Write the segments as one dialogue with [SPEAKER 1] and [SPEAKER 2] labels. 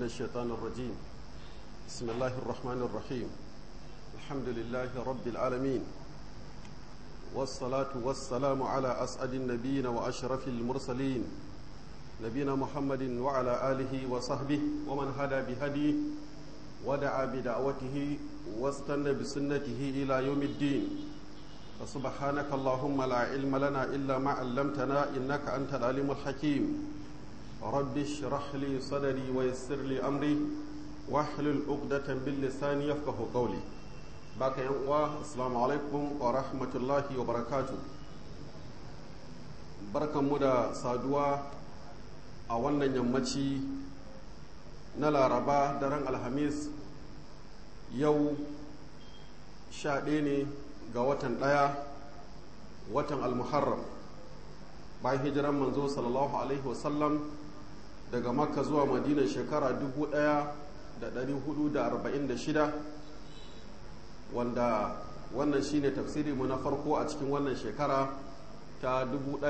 [SPEAKER 1] الشيطان الرجيم بسم الله الرحمن الرحيم الحمد لله رب العالمين والصلاة والسلام على أسعد النبيين وأشرف المرسلين نبينا محمد وعلى آله وصحبه ومن هدى بهديه ودعا بدعوته واستنى بسنته إلى يوم الدين فسبحانك اللهم لا علم لنا إلا ما علمتنا إنك أنت العليم الحكيم رب اشرح لي صدري ويسر لي أمري واحلل عقدة باللسان يفقه قولي باك يا السلام عليكم ورحمة الله وبركاته بركة مدى سادوا أولا يمتي نلا ربا درن الحميس يو شاديني ga watan ɗaya watan almuharram bayan hijiran manzo sallallahu alaihi wasallam daga makka zuwa madina shekara 1446 wanda wannan shine tafsiri mu na farko a cikin wannan shekara ta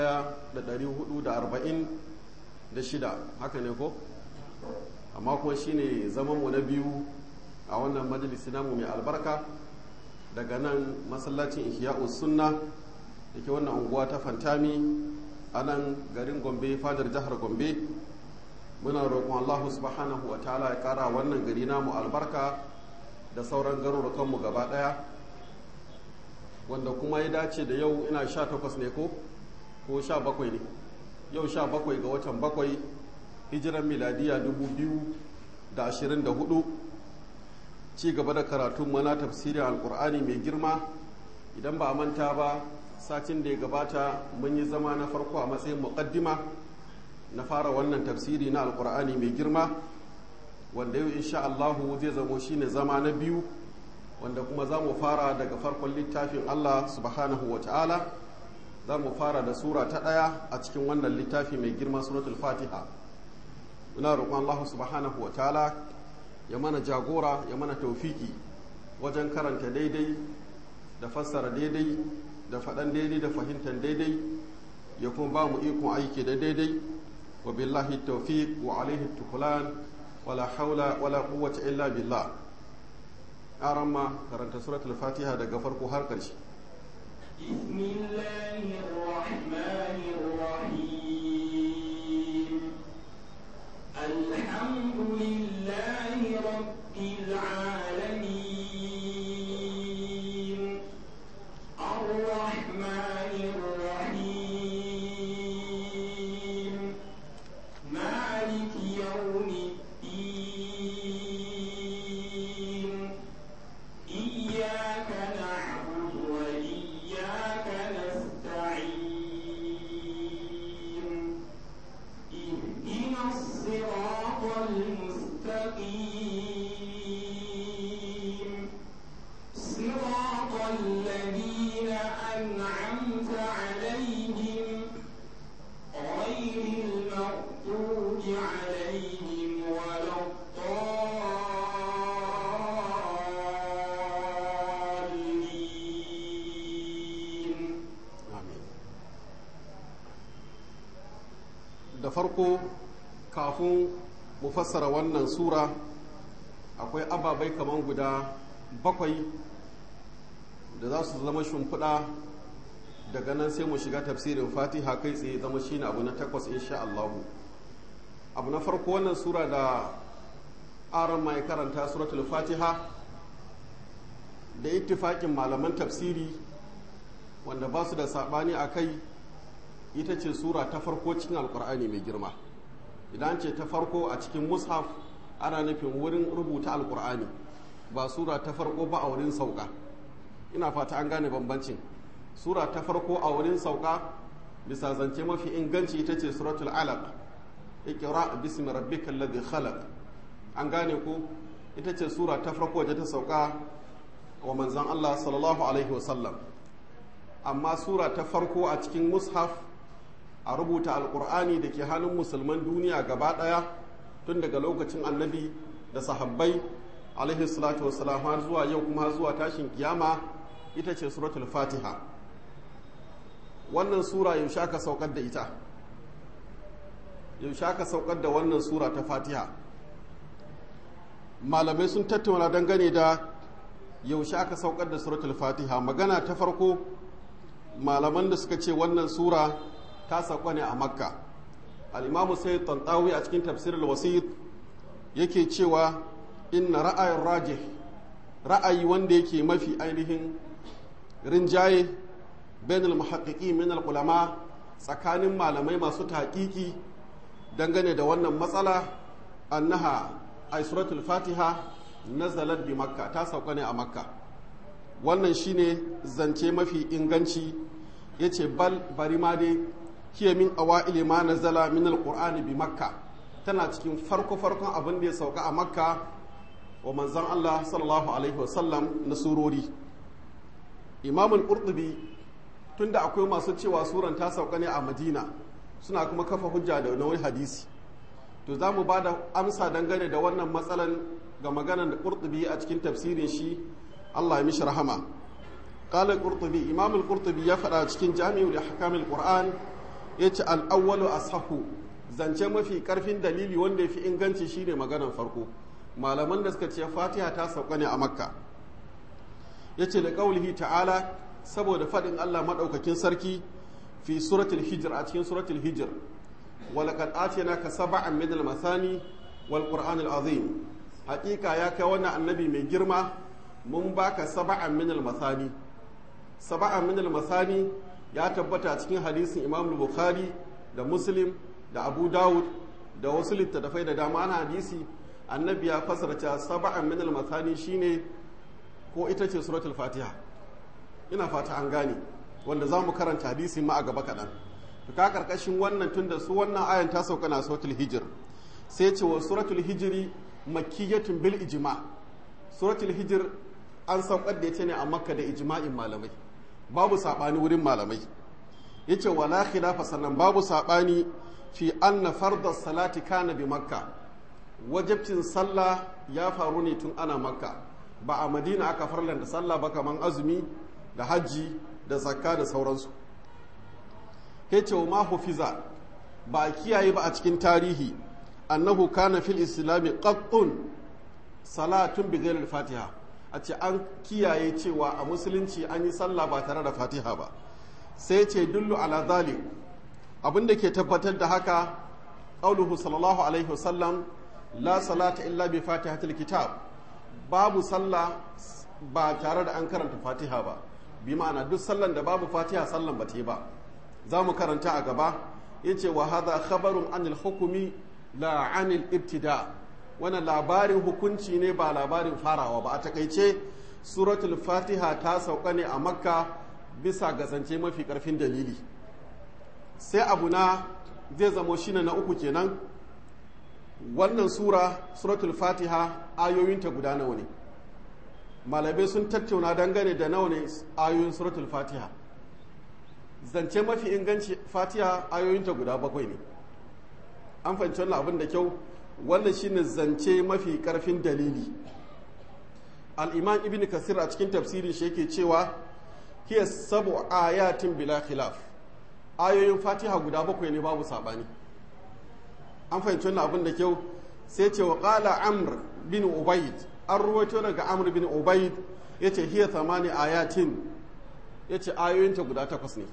[SPEAKER 1] 1446 haka ne ko amma kuma shine zamanmu na biyu a wannan majalisi namu mai albarka daga nan masallacin ihya'u sunna da ke wannan unguwa ta fantami a nan garin gombe fadar jihar gombe muna roƙon allahu subhanahu wa ta'ala ya ƙara wannan gari namu albarka da sauran garurukanmu gaba ɗaya wanda kuma ya dace da yau ina sha takwas ne ko ko sha bakwai ne yau sha bakwai ga watan bakwai hijiran miladiya dubu biyu da ashirin da hudu ci gaba da karatun mana tafsirin alkur'ani mai girma idan ba a manta ba satin da ya gabata mun yi zama na farko a matsayin muqaddima na fara wannan tafsiri na alkur'ani mai girma wanda yau insha Allahu zai zamo shine zama na biyu wanda kuma za mu fara daga farkon littafin Allah subhanahu wa ta'ala za mu fara da sura ta ɗaya a cikin wannan littafi mai girma suratul fatiha muna roƙon Allah subhanahu wa ta'ala ya mana jagora ya mana taufiki wajen karanta daidai da fassara daidai da faɗan daidai da fahimtar daidai ya kuma ba mu ikon aiki da daidai wa billahi taufiq wa alaihi tukulan wala haula wala quwwata illa billah aramma karanta suratul fatiha daga farko har ƙarshe
[SPEAKER 2] بسم الله الرحمن الرحيم الحمد لله رب العالمين الرحمن الرحيم مالك يوم الدين إياك نعبد وإياك نستعين اهدنا الصراط المستقيم صراط الذين أنعمت عليهم غير المغضوب عليهم ولا الضالين
[SPEAKER 1] amin da farko kafin mu fassara wannan sura akwai ababai kaman guda bakwai da za su zama shimfiɗa daga nan sai mu shiga tafsirin fatiha kai tsaye zama shine abu na takwas insha Allahu abu na farko wannan sura da aron mai karanta suratul fatiha da ittifaƙin malaman tafsiri wanda ba su da saɓani a kai ita ce sura ta farko cikin alkur'ani mai girma idan ce ta farko a cikin mushaf ana nufin wurin rubuta alkur'ani ba sura ta farko ba a wurin sauka ina fata an gane bambancin sura ta farko a wurin sauka bisa zance mafi inganci ita ce suratul alaq iqra bismi rabbikal ladhi khalaq an gane ko ita ce sura ta farko da ta sauka wa manzon Allah sallallahu alaihi wasallam amma sura ta farko a cikin mushaf a rubuta alkur'ani da ke hannun musulman duniya gaba ɗaya tun daga lokacin annabi da sahabbai alaihi salatu wasalam har zuwa yau kuma zuwa tashin kiyama ita ce suratul fatiha wannan sura yaushe aka saukar da ita yaushe aka saukar da wannan sura ta fatiha malamai sun tattauna dangane da yaushe aka saukar da suratul fatiha magana ta farko malaman da suka ce wannan sura ta sauka ne a makka al'imamu sai tantawi a cikin tafsirul wasit yake cewa inna ra'ayin rajih ra'ayi wanda yake mafi ainihin rinjaye bainal muhaqqiqi min ulama tsakanin malamai masu taƙiƙi dangane da wannan matsala annaha ay suratul fatiha nazalat bi makka ta sauka ne a makka wannan shine zance mafi inganci yace bal bari ma dai hiya min awaili ma nazala min alqur'ani bi makka tana cikin farko farkon abin da ya sauka a makka wa manzon Allah sallallahu alaihi wasallam na surori imam al-qurtubi tunda akwai masu cewa suran ta sauka ne a madina suna kuma kafa hujja da wani hadisi to za mu ba da amsa dangane da wannan matsalan ga maganar da qurtubi a cikin tafsirin shi Allah ya mishi rahama qala qurtubi imam al-qurtubi ya faɗa cikin jami'ul ahkam al-qur'an yace al-awwalu ashahu zance mafi karfin dalili wanda yafi inganci shine maganar farko malaman da suka ce fatiha ta sauka ne a makka yace da qaulihi ta'ala saboda faɗin Allah maɗaukakin sarki fi suratul hijr a cikin suratul hijr walaqad atinaka sab'an min al-masani wal qur'an al-azim haƙiƙa ya kai wannan annabi mai girma mun baka sab'an min al-masani sab'an min al-masani ya tabbata cikin hadisin Imam Bukhari da Muslim da Abu Dawud da wasu littattafai da dama na hadisi annabi ya fasara cewa sab'an min al-masani shine ko ita ce suratul fatiha ina fata an gane wanda za mu karanta hadisi ma a gaba kaɗan ka karkashin wannan tunda su wannan ayan ta sauka na suratul hijir sai ce wa suratul hijiri makkiyatun bil ijma suratul hijir an saukar da ita ne a makka da ijma'in malamai babu sabani wurin malamai yace wala khilafa sannan babu sabani fi anna farda salati kana bi makka wajibcin sallah ya faru ne tun ana makka ba a madina aka farlanta sallah ba kaman azumi da hajji da zakka da sauransu yace wa ma hufiza ba a kiyaye ba a cikin tarihi annahu kana fil islami qattun salatun bi ghairi fatiha a ce an kiyaye cewa a musulunci an yi sallah ba tare da fatiha ba sai ce dullu ala zalik abin da ke tabbatar da haka qauluhu sallallahu alaihi wasallam la salata illa bi fatihatil kitab babu sallah ba tare da an karanta fatiha ba bi ma'ana duk sallan da babu fatiha sallan ba ta ba za mu karanta a gaba yace wa hadha khabarun anil hukumi la anil ibtida wannan labarin hukunci ne ba labarin farawa ba a takaice suratul fatiha ta sauka ne a makka bisa ga zance mafi karfin dalili sai abu na zai zamo shine na uku kenan wannan sura suratul fatiha ayoyinta guda nawa ne malamai sun tattauna dangane da nawa ne ayoyin suratul fatiha zance mafi inganci fatiha ayoyinta guda bakwai ne an fahimci wannan abin da kyau wannan shine zance mafi karfin dalili al'iman ibn kasir a cikin tafsirin shi yake cewa hiya sabu ayatin bila khilaf ayoyin fatiha guda bakwai ne babu sabani an fahimci wannan abin da kyau sai ce wa qala amr bin ubayd an ruwaito daga amr bin ubayd yace hiya thamani ayatin yace ayoyinta guda takwas ne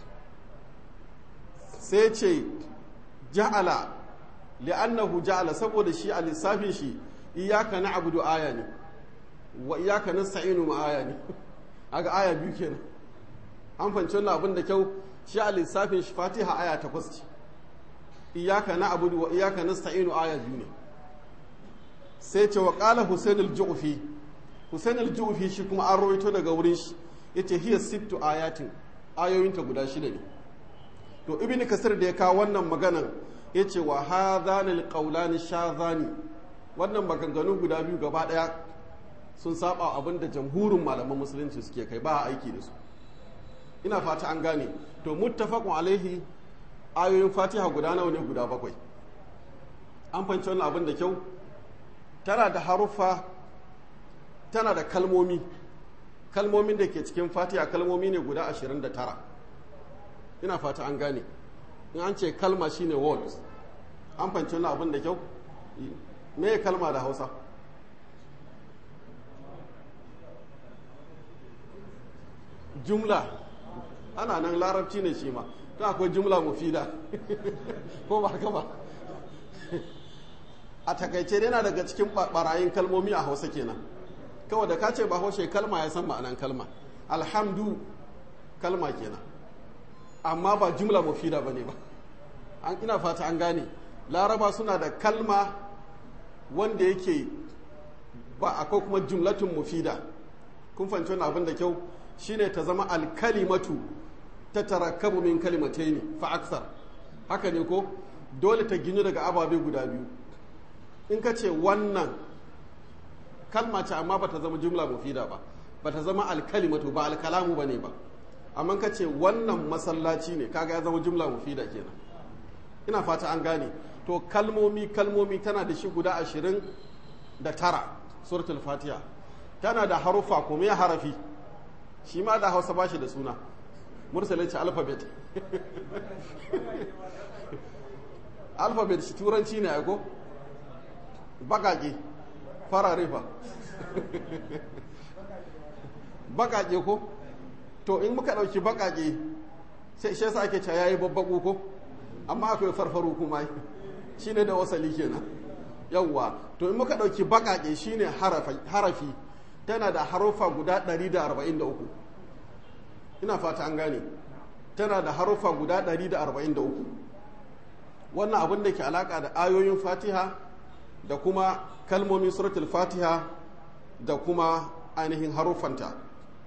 [SPEAKER 1] sai ce ja'ala li'annahu ja'ala saboda shi a lissafin shi iyyaka na'budu aya ne wa iyyaka nasta'inu ma aya ne aga aya biyu kenan an fahimci wannan abin da kyau shi a lissafin shi fatiha aya takwas ce iyyaka na'budu wa iyyaka nasta'inu aya biyu ne sai ce wa qala husain al-ju'fi husain al-ju'fi shi kuma an rawaito daga wurin shi yace hiya sittu ayatin ayoyinta guda shida ne to ibn kasir da ya kawo wannan maganan ya ce wa hadhani alqawlani shadhani wannan maganganu guda biyu gaba daya sun saba abin da jamhurin malaman musulunci suke kai ba aiki da su ina fata an gane to muttafaqun alaihi ayoyin fatiha guda nawa ne guda bakwai an fanci wannan abin da kyau tana da haruffa tana da kalmomi kalmomin da ke cikin fatiha kalmomi ne guda 29 ina fata an gane in an ce kalma shine words an fanci wani abin da kyau me kalma da hausa jumla ana nan larabci ne shi ma ta akwai jumla mufida ko ba haka ba a takaice yana daga cikin barayin kalmomi a hausa kenan kawai da ka ce ba haushe kalma ya san ma'anan kalma alhamdu kalma kenan amma ba jumla mufida ba ne ba an ina fata an gane laraba suna da kalma wanda yake ba akwai kuma jumlatun mufida kun fahimci wani abin da kyau shine ta zama alkalimatu ta tarakkabu min kalimataini fa aksar haka ne ko dole ta ginu daga ababe guda biyu in ka ce wannan kalma ce amma ba ta zama jumla mufida ba ba ta zama alkalimatu ba alkalamu ba ne ba amma ka ce wannan masallaci ne kaga ya zama jumla mufida kenan ina fata an gane to kalmomi kalmomi tana da shi guda ashirin da tara suratul fatiha tana da harufa kuma ya harafi shi ma da hausa ba shi da suna mursalin ce alfabet alfabet shi turanci ne aiko bakake farare fa bakake ko to in muka ɗauki bakake sai shi yasa ake cewa yayi babbaku ko amma akwai farfaru kuma shine da wasali kenan yawwa to in muka ɗauki bakake shine harafi tana da harufa guda 143 ina fata an gane tana da harufa guda 143 wannan abin da ke alaka da ayoyin fatiha da kuma kalmomin suratul fatiha da kuma ainihin haruffanta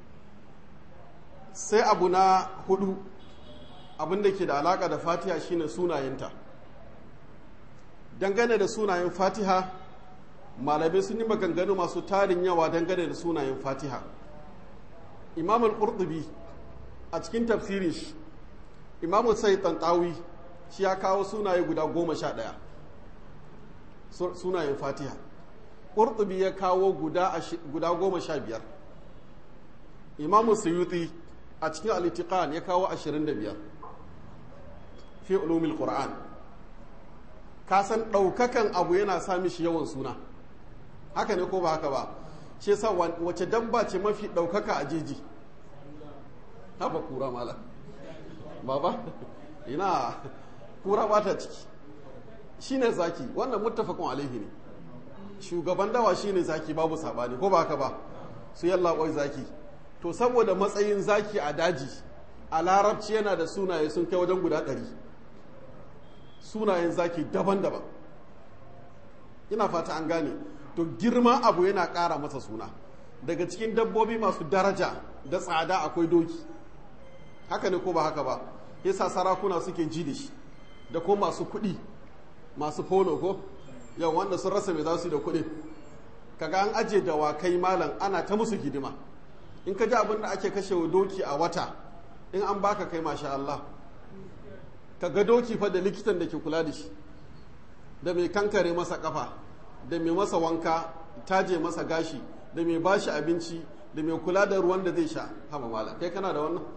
[SPEAKER 1] sai abu na hudu abin da ke da alaka da fatiha shine sunayenta dangane da sunayen fatiha malamai sun yi maganganu masu tarin yawa dangane da sunayen fatiha imam al-qurtubi a cikin tafsirin shi imam sai tantawi shi ya kawo sunaye guda goma sha ɗaya sunayen fatiha ƙurtubi ya kawo guda goma sha biyar imam suyuti a cikin alitikan ya kawo ashirin da biyar fi ulumil qur'an ka san ɗaukakan abu yana sa mishi yawan suna haka ne ko ba haka ba shi yasa wace dabba ce mafi ɗaukaka a jeji haba kura mala baba ina kura ba ta ciki shine zaki wannan muttafaqun alaihi ne shugaban dawa shine zaki babu sabani ko ba haka ba su yalla koi zaki to saboda matsayin zaki a daji a larabci yana da sunaye sun kai wajen guda ɗari sunayen zaki daban-daban ina fata an gane to girma abu yana ƙara masa suna daga cikin dabbobi masu daraja da tsada akwai doki haka ne ko ba haka ba yasa sarakuna suke ji da shi da ko masu kuɗi masu polo ko yau wanda sun rasa mai za su yi da kuɗi kaga an aje dawakai malam ana ta musu hidima in ka ji abin da ake kashe wa doki a wata in an baka kai masha Allah ka ga doki fa da likitan da ke kula da shi da mai kankare masa kafa da mai masa wanka taje masa gashi da mai bashi abinci da mai kula da ruwan da zai sha haba mala kai kana da wannan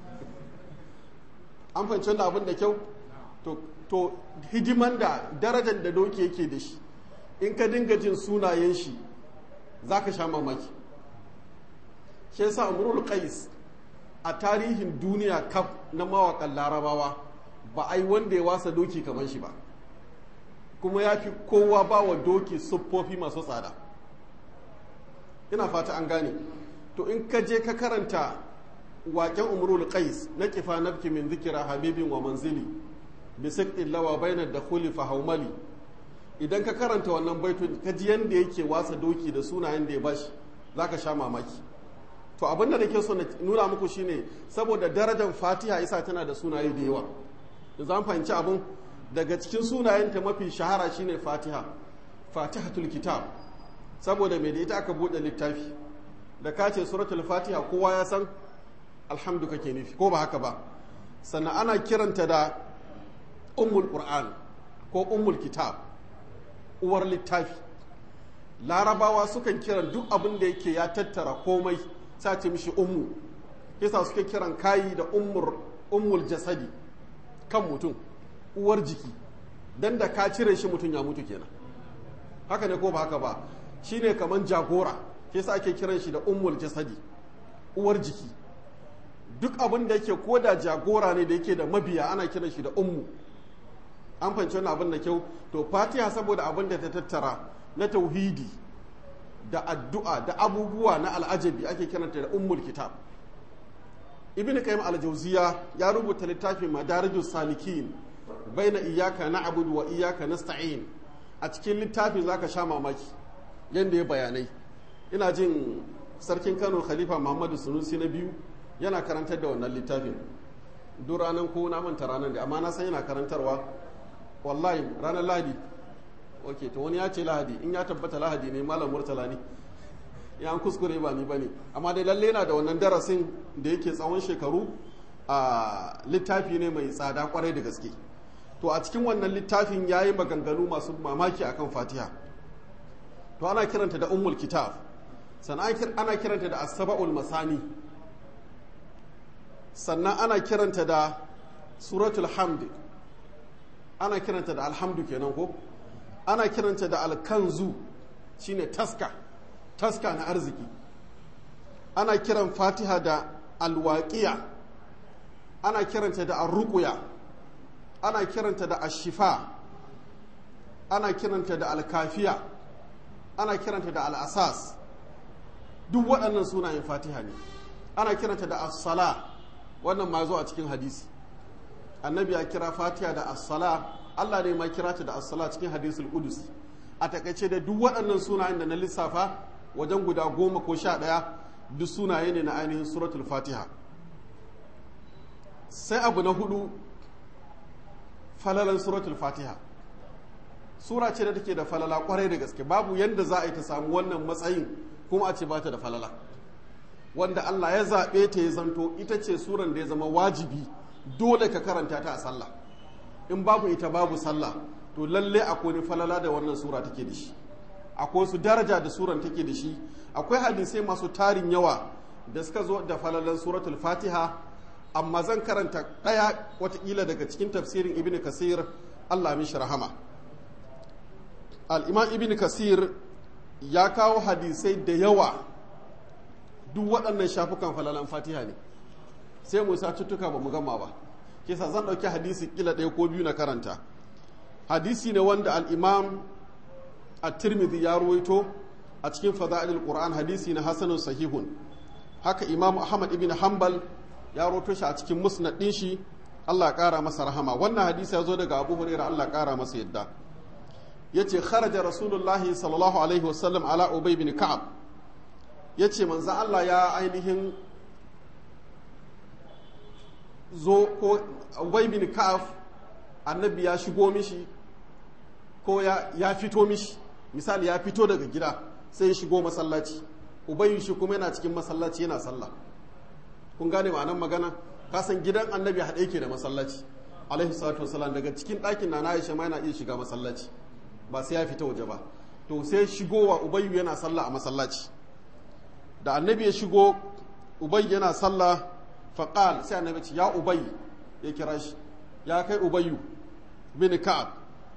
[SPEAKER 1] an fahimci wannan abin da kyau to, to hidiman da darajar da doki yake da shi in ka dinga jin sunayen shi za ka sha mamaki shi yasa umrul qais a tarihin duniya kaf na mawakan larabawa ba ai wanda ya wasa doki kamar shi ba kuma ya fi kowa ba wa doki siffofi masu tsada ina fata an gane to in ka je ka karanta waƙen umrul qais na kifa nafki min zikira habibin wa manzili bi siqtin lawa baina dakhuli fa haumali idan ka karanta wannan baitun ka ji yanda yake wasa doki da sunayen da ya bashi zaka sha mamaki to abin da nake so na nuna muku shine saboda darajar fatiha isa tana da sunaye da yawa da zan fahimci abin daga cikin sunayenta mafi shahara shine fatiha fatihatul kitab saboda mai da ita aka buɗe littafi da ka ce suratul fatiha kowa ya san alhamdu kake nufi ko ba haka ba sannan ana kiranta da ummul qur'an ko ummul kitab uwar littafi larabawa sukan kiran duk abin da yake ya tattara komai sace mishi ummu kisa suke kiran kayi da ummul jasadi kan mutum uwar jiki dan da ka cire shi mutum ya mutu kenan haka ne ko ba haka ba shine kaman jagora kisa ake kiran shi da ummul jasadi uwar jiki duk abin da yake ko da jagora ne da yake da mabiya ana kiran shi da ummu an fahimci wani abin da kyau to fatiha saboda abin da ta tattara na tauhidi da addu'a da abubuwa na al'ajabi ake kiranta da ummul kitab ibn qayyim al-jawziya ya rubuta littafin madarijus salikin baina iyyaka na'budu wa iyyaka nasta'in a cikin littafin zaka sha mamaki yanda ya bayanai ina jin sarkin Kano Khalifa Muhammadu Sunusi na biyu yana karantar da wannan littafin duk ranar ko na manta ranar da amma na san yana karantarwa wallahi ranar lahadi ok to wani ya ce lahadi in ya tabbata lahadi ne malam murtala ne ya an kuskure ba ni ba ne amma dai lalle na da wannan darasin da yake tsawon shekaru a littafi ne mai tsada kwarai da gaske to a cikin wannan littafin ya yi maganganu masu mamaki akan fatiha to ana kiranta da ummul kitab sannan ana kiranta da asaba'ul masani sannan ana kiranta da suratul hamd ana kiranta da alhamdu kenan ko ana kiranta da alkanzu shine taska taska na arziki ana kiran fatiha da alwaƙiya ana kiranta da arruƙuya ana kiranta da ashifa ana kiranta da alkafiya ana kiranta da al'asas duk waɗannan sunayen fatiha ne ana kiranta da as-sala wannan ma zo a cikin hadisi annabi ya kira fatiha da as-sala Allah ne ma kira ta da as-sala cikin hadisul qudus a takaice da duk waɗannan sunayen da na lissafa wajen guda goma ko sha ɗaya duk sunaye ne na ainihin suratul fatiha sai abu na hudu falalan suratul fatiha sura ce da take da falala kwarai da gaske babu yadda za a yi ta samu wannan matsayin kuma a ce ba ta da falala wanda Allah ya zaɓe ta ya zanto ita ce suran da ya zama wajibi dole ka karanta ta a sallah in babu ita babu sallah to lalle akwai ni falala da wannan sura take da shi akwai su daraja da suran take da shi akwai hadisai masu tarin yawa da suka zo da falalan suratul fatiha amma zan karanta ɗaya watakila daga cikin tafsirin ibn kasir allah mishi rahama al'imam ibn kasir ya kawo hadisai da yawa duk waɗannan shafukan falalan fatiha ne sai mu sa cuttuka ba mu gama ba kisa zan ɗauki hadisi kila ɗaya ko biyu na karanta hadisi ne wanda al'imam a tirmidhi ya ruwaito a cikin fada'ilul qur'an hadisi na hasanun sahihun haka imam ahmad ibn hanbal ya roto shi a cikin musnad din shi Allah ƙara masa rahama wannan hadisi ya zo daga Abu Hurairah Allah ƙara masa yadda yace kharaja Rasulullah sallallahu alaihi wasallam ala Ubay bin Ka'ab yace manzo Allah ya ainihin zo ko Ubay bin Ka'ab annabi ya shigo mishi ko ya, ya fito mishi misali ya fito daga gida sai ya shigo masallaci Ubay shi kuma yana cikin masallaci yana sallah kun gane ma'anar magana kasan gidan annabi haɗe yake da masallaci alaihi salatu wasalam daga cikin ɗakin na Aisha ma yana iya shiga masallaci ba sai ya fita waje ba to sai shigowa ubayyu yana sallah a masallaci da annabi ya shigo ubayyu yana sallah faqal sai annabi ce ya ubayyu ya kira shi ya kai ubayyu bin ka'ab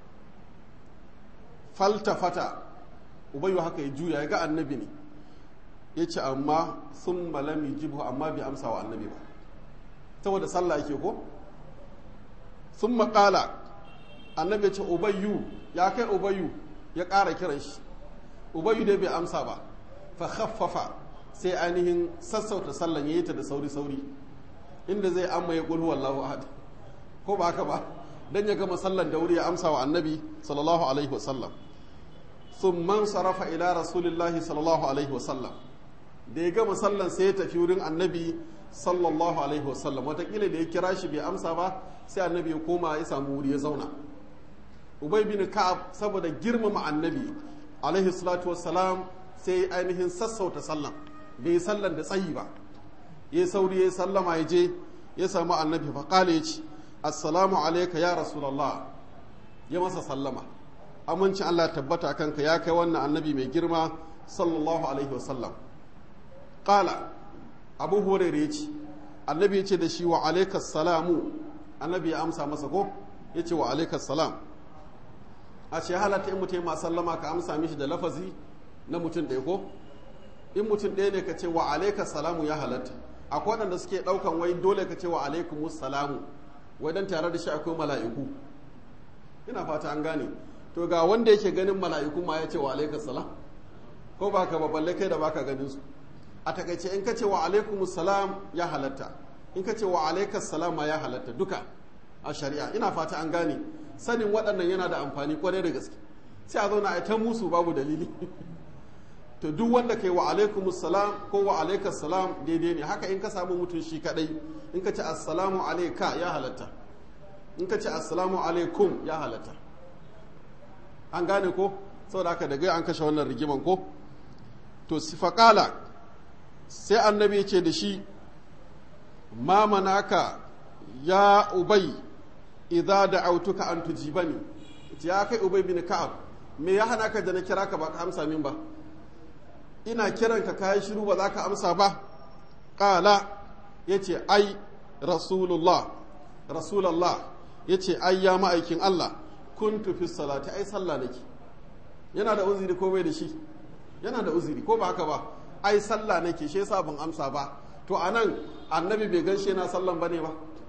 [SPEAKER 1] faltafata ubayyu haka ya juya ya ga annabi ne ya ce amma sun malami jibu amma bai amsa wa annabi ba saboda sallah yake ko sun makala annabi ya ce ubayyu ya kai ubayyu ya ƙara kiran shi ubayyu dai bai amsa ba fa khaffafa sai ainihin sassauta sallan ya yi ta da sauri-sauri inda zai amma ya ƙulhu wallahu ahad ko ba haka ba dan ya gama sallan da wuri ya amsa wa annabi sallallahu alaihi wasallam sun man sarafa ila rasulillahi sallallahu alaihi wasallam da ya gama sallan sai ya tafi wurin annabi sallallahu alaihi wasallam watakila da ya kira shi bai amsa ba sai annabi ya koma ya samu wuri ya zauna ubay bin ka'ab saboda girmama annabi alaihi salatu wassalam sai ainihin sassauta sallan bai sallan da tsayi ba ya sauri ya sallama ya je ya samu annabi fa kale ya ce assalamu alayka ya rasulullah ya masa sallama amincin Allah tabbata kanka ya kai wannan annabi mai girma sallallahu alaihi wasallam Ƙala abu horere ya ce annabi ya ce da shi wa alaikas salamu annabi ya amsa masa ko ya ce wa alaikas salam a ce halatta in mutum ma sallama ka amsa mishi da lafazi na mutum ɗaya ko in mutum ɗaya ne ka ce wa alaikas salamu ya halatta akwai waɗanda suke ɗaukan wai dole ka ce wa alaikumus salamu wai dan tare da shi akwai mala'iku ina fata an gane to ga wanda yake ganin mala'iku ma ya ce wa alaikas salam ko ba ka balle kai da baka ganin su a takaice in ka ce wa alaikumus salam ya halatta in ka ce wa alaikas salam ma ya halatta duka a shari'a ina fata an gane sanin waɗannan yana da amfani kwarai da gaske sai a zauna a ta musu babu dalili to duk wanda kai wa alaikumus salam ko wa alaikas salam daidai ne haka in ka samu mutum shi kadai in ka ce assalamu alaika ya halatta in ka ce assalamu alaikum ya halatta an gane ko saboda haka daga an kashe wannan rigiman ko to sifaqala sai annabi ya ce da shi ma manaka ya ubai idza da'autuka an tujibani ya kai ubay bin ka'ab me ya hana ka da na kira ka ba ka amsa min ba ina kiran ka kai shiru ba za ka amsa ba qala yace ai rasulullah rasulullah yace ai ya ma'aikin Allah kuntu fi salati ai sallah nake yana da uzuri ko bai da shi yana da uzuri ko ba haka ba ai sallah nake shi yasa ban amsa ba to anan annabi bai gan shi yana sallan bane ba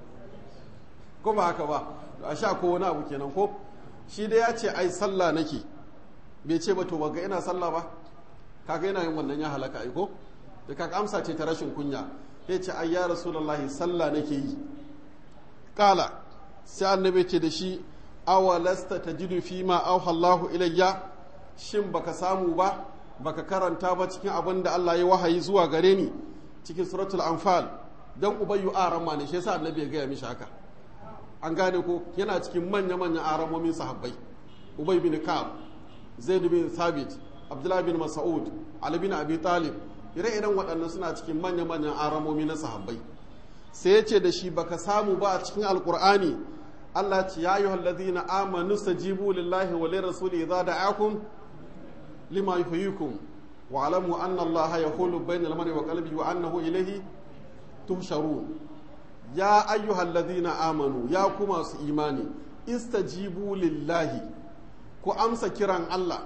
[SPEAKER 1] ko ba haka ba a sha ko wani abu kenan ko shi da ya ce ai sallah nake bai ce ba to ba ga ina sallah ba kaga yana yin wannan ya halaka ai ko da kaga amsa ce ta rashin kunya ya ce ai ya rasulullahi sallah nake yi kala sai annabi ce da shi awalasta tajidu fi ma auha Allahu ilayya shin baka samu ba baka karanta ba cikin abin da Allah ya wahayi zuwa gare ni cikin suratul anfal dan ubayyu aramma ne shi yasa annabi ya gaya mishi haka an gane ko yana cikin manya-manyan aramomin sahabbai ubay bin ka'ab zaid bin thabit abdullah bin mas'ud ali bin abi talib ire-iren waɗannan suna cikin manya-manyan aramomi na sahabbai sai ya ce da shi baka samu ba a cikin alkur'ani Allah ce ya yi hallazina amanu stajibu lillahi wa lirrasuli idza da'akum lima yuhyikum wa alamu anna Allah yahulu bainal mar'i wa qalbihi wa annahu ilayhi tuhsharun ya ayyuhal ladhina amanu ya ku masu imani istajibu lillahi ku amsa kiran Allah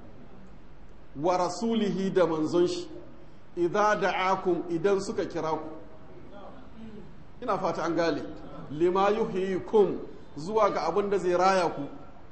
[SPEAKER 1] wa rasulihi da manzon shi idza da'akum idan suka kira ku ina fata an gane lima yuhyikum zuwa ga abin da zai raya ku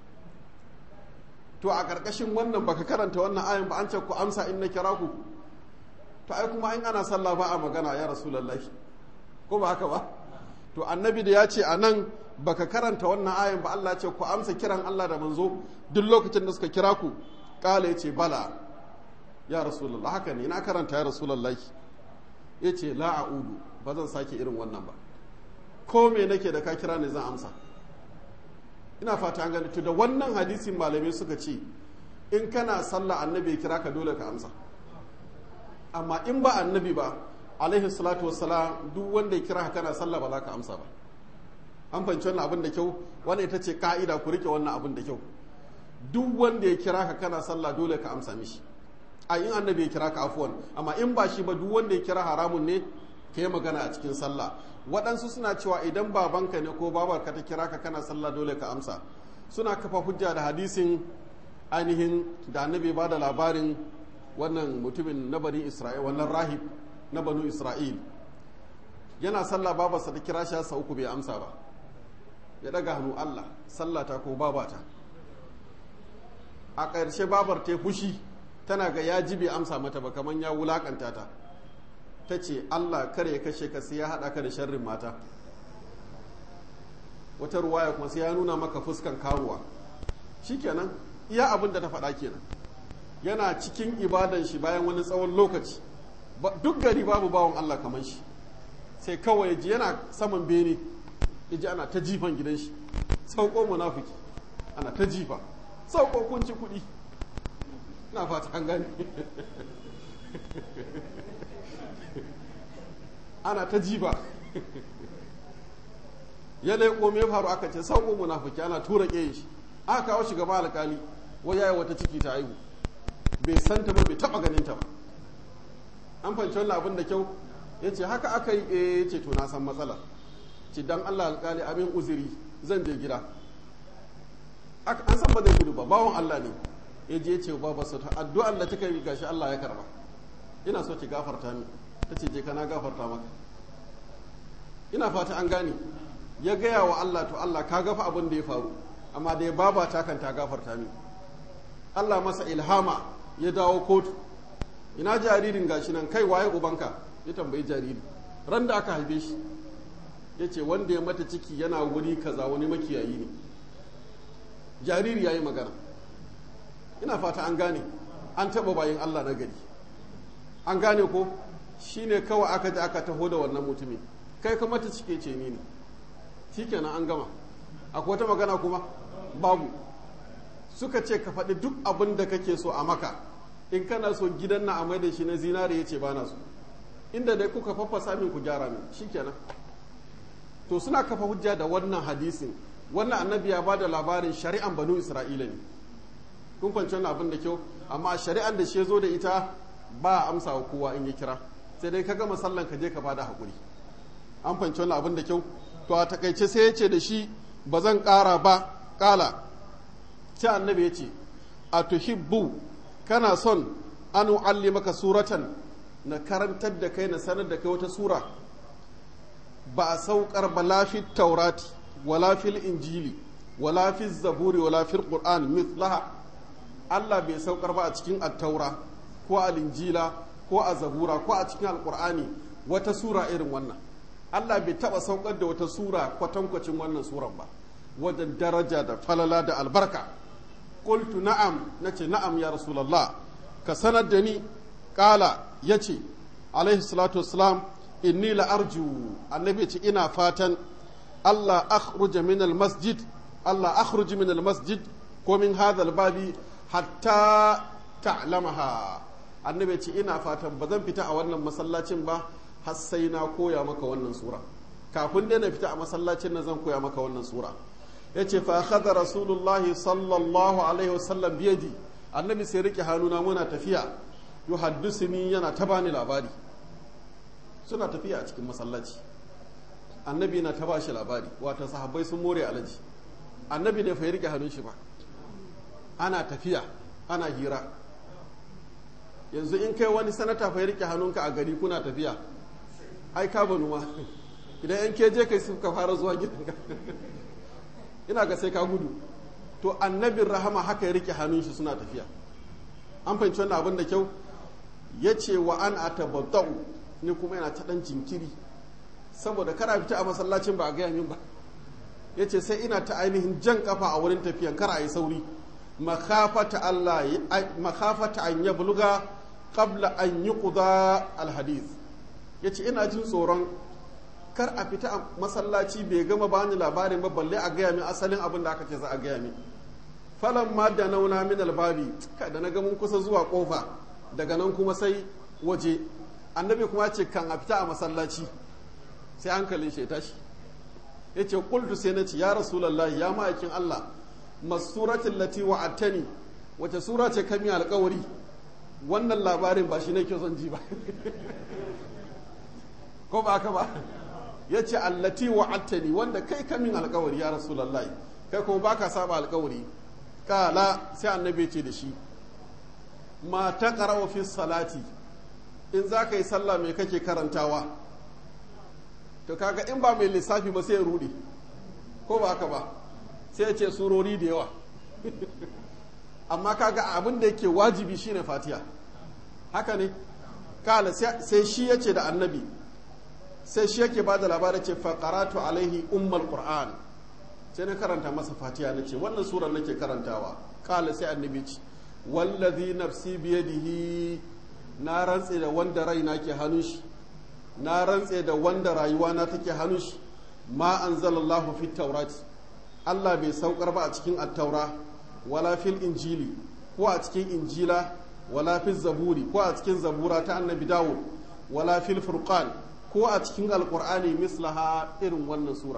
[SPEAKER 1] to a ƙarƙashin wannan baka karanta wannan ayin ba an ce ku amsa in na kira ku to ai kuma in ana sallah ba a magana ya rasulullahi ko ba haka ba to annabi da ya ce a nan baka karanta wannan ayin ba Allah ce ku amsa kiran Allah da manzo duk lokacin da suka kira ku kala ya ce bala ya rasulullah haka ne na karanta ya rasulullah ya ce la a'udu ba zan sake irin wannan ba ko me nake da ka kira ne zan amsa ina fata an gani to da wannan hadisin malamai suka ce in kana sallah annabi ya kira ka dole ka amsa amma in ba annabi ba alaihi salatu wassalam duk wanda ya kira ka kana sallah ba za ka amsa ba an fahimci wannan abin da kyau wannan ita ce ka'ida ku rike wannan abin da kyau duk wanda ya kira ka kana sallah dole ka amsa mishi a in annabi ya kira ka afuwan amma in ba shi ba duk wanda ya kira haramun ne ka yi magana a cikin sallah waɗansu suna cewa idan babanka ne ko babarka ta kira ka kana sallah dole ka amsa suna kafa hujja da hadisin ainihin da annabi ba da labarin wannan mutumin na bani isra'il wannan rahib na banu isra'il yana sallah babarsa ta kira shi sa uku bai amsa ba ya daga hannu allah sallata ko babata a ƙarshe babar ta fushi tana ga ya ji bai amsa mata ba kamar ya wulakanta ta ta ce Allah kare ya kashe ka sai ya haɗa ka da sharrin mata wata ruwaya kuma sai ya nuna maka fuskan karuwa shikenan iya abin da ta faɗa kenan yana cikin ibadan shi bayan wani tsawon lokaci duk gari babu bawan Allah kamar shi sai kawai ji yana saman bene ji ana ta jifan gidan shi sauko munafiki ana ta jifa sauko kunci kuɗi na fata an gani ana ta jiba ya laiko me faru aka ce sauko munafiki ana tura ƙeye shi aka kawo shi gaba alƙali wai yayi wata ciki ta aihu bai san ta ba bai taba ganin ta ba an fahimci wannan abin da kyau ya ce haka aka yi eh ya ce to na san matsala ce dan Allah alƙali abin uzuri zan je gida an san ba zai gudu ba bawon Allah ne ya je ce ba ba ta addu'ar da take yi gashi Allah ya karba ina so ki gafarta ni ta ce je kana gafarta maka ina fata an gane ya gaya wa Allah to Allah ka gafa abin da ya faru amma da ya babata kan ta gafarta min Allah masa ilhama ya dawo kotu ina jaririn gashi nan kai waye ubanka ya tambayi jariri ran da aka haife shi ya ce wanda ya mata ciki yana wuri kaza wani makiyayi ne jariri ya yi magana ina fata an gane an taɓa bayan Allah na gari an gane ko shi ne kawai aka ji aka taho da wannan mutumin kai ka mata cike ce ni ne shi kenan an gama akwai wata magana kuma babu suka ce ka faɗi duk abin da kake so a maka in kana so gidan na amai da shi na zinare ya ce ba na so inda dai kuka faffasa min ku gyara min shi kenan to suna kafa hujja da wannan hadisin wannan annabi ya ba da labarin shari'an banu isra'ila ne kun kwanci wannan abin da kyau amma shari'an da shi zo da ita ba a amsa wa kowa in ya kira sai dai ka gama sallan ka je ka bada haƙuri an fahimci wannan abin da kyau to a takaice sai ya ce da shi ba zan ƙara ba ƙala sai annabi ya ce a tuhibbu kana son an maka suratan na karantar da kai na sanar da kai wata sura ba a saukar ba lafi taurati wala fil injili wala fi zaburi wala fil qur'an mithlaha Allah bai saukar ba a cikin attaura ko a linjila ko a zabura ko a cikin alqur'ani wata sura irin wannan Allah bai taba saukar da wata sura kwatankwacin wannan suran ba wajen daraja da falala da albarka qultu na'am nace na'am ya rasulullah ka sanar da ni kala yace alaihi salatu wassalam inni la arju annabi ce ina fatan Allah akhruja min masjid Allah akhruj min masjid ko min hadha babi hatta ta'lamaha annabi ce ina fatan ba zan fita a wannan masallacin ba har sai na koya maka wannan sura kafin dai na fita a masallacin nan zan koya maka wannan sura yace fa akhadha rasulullahi sallallahu alaihi wasallam biyadi annabi sai rike hannuna muna tafiya yuhaddisuni yana ta bani labari suna tafiya a cikin masallaci annabi na ta bashi labari wata sahabbai sun more alaji annabi ne fa ya rike hannun shi ba ana tafiya ana hira yanzu in kai wani sanata fa ya rike hannunka a gari kuna tafiya ai ka banu ma idan yan keje kai suka fara zuwa gidanka ina ga sai ka gudu to annabin rahama haka ya rike hannun shi suna tafiya an fahimci wannan abin da kyau ya ce wa an atabadda'u ni kuma yana ta dan jinkiri saboda kara fita a masallacin ba a gaya min ba ya ce sai ina ta ainihin jan kafa a wurin tafiyan kar a yi sauri makafata Allah makafata an ya buluga qabla an yi kuda alhadis ya ce ina jin tsoron kar a fita a masallaci bai gama bani labarin ba balle a gaya min asalin abin da aka ce za a gaya min falan ma da nauna min albabi da na ga mun kusa zuwa kofa daga nan kuma sai waje annabi kuma ce kan a fita a masallaci sai hankalin shi ya tashi ya ce kultu sai na ce ya rasulallah ya ma'aikin Allah masuratin lati wa'attani wace sura ce kami alkawari wannan labarin ba shi ne ke son ji ba ko ba ka ba ya ce allati wa'attani wanda kai kamin alkawari ya rasulallah kai kuma ba ka saba alkawari kala sai annabi ce da shi ma ta fi salati in za ka yi sallah mai kake karantawa to kaga in ba mai lissafi ba sai ya rudi ko ba haka ba sai ya ce surori da yawa amma kaga abin da yake wajibi shine fatiha haka ne kala sai shi ya ce da annabi sai shi yake ba da labarai ce faƙaratu alaihi ummal qur'an sai na karanta masa fatiha na ce wannan surar nake karantawa kala sai annabi ce wallazi nafsi biyadihi na rantse da wanda raina ke hannun shi na rantse da wanda rayuwa na take hannun shi ma anzalallahu fi taurati Allah bai saukar ba a cikin attaura wala fil injili ko a cikin injila wala fil zaburi ko a cikin zabura ta annabi dawud wala fil furqan ko a cikin alqur'ani mislaha irin wannan sura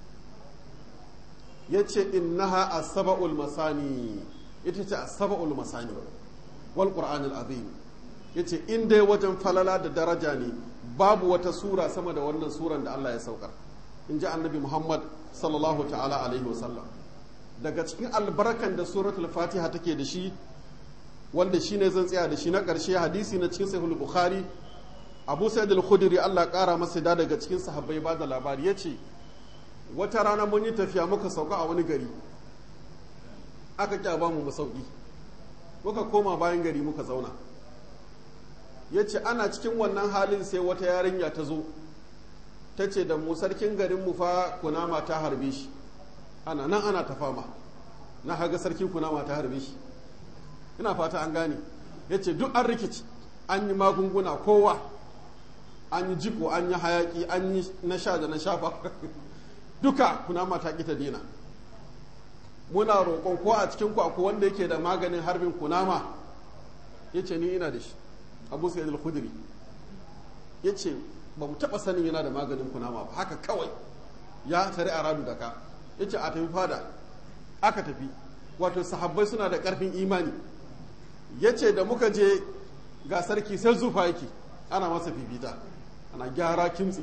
[SPEAKER 1] yace innaha as-saba'ul masani ita ce as-saba'ul masani wal qur'anil azim yace in dai wajen falala da daraja ne babu wata sura sama da wannan suran da Allah ya saukar in ji annabi Muhammad sallallahu ta'ala alaihi wasallam daga cikin albarkan da suratul fatiha take da shi wanda shine zan tsaya da shi na ƙarshe hadisi na cikin sahih bukhari abu sa'id al-khudri Allah ƙara masa da daga cikin sahabbai ba da labari ya ce wata rana mun yi tafiya muka sauka a wani gari aka kyaba mu masauki muka koma bayan gari muka zauna ya ce ana cikin wannan halin sai wata yarinya ta zo ta ce da mu sarkin garin mu fa kunama ta harbe shi ana nan ana ta fama na haga sarkin kunama ta harbe shi ina fata an gane ya ce duk an rikici an yi magunguna kowa an yi jiko an yi hayaki an yi na sha da na shafa duka kunama ta ƙi ta dina muna roƙon ko a cikin ku akwai wanda yake da maganin harbin kunama ya ce ni ina da shi abu sa'id al-khudri ya ce ba mu taɓa sanin yana da maganin kunama ba haka kawai ya tare a radu da ka ya ce a tafi fada aka tafi wato sahabbai suna da ƙarfin imani ya ce da muka je ga sarki sai zufa yake ana masa fifita ana gyara kimtsi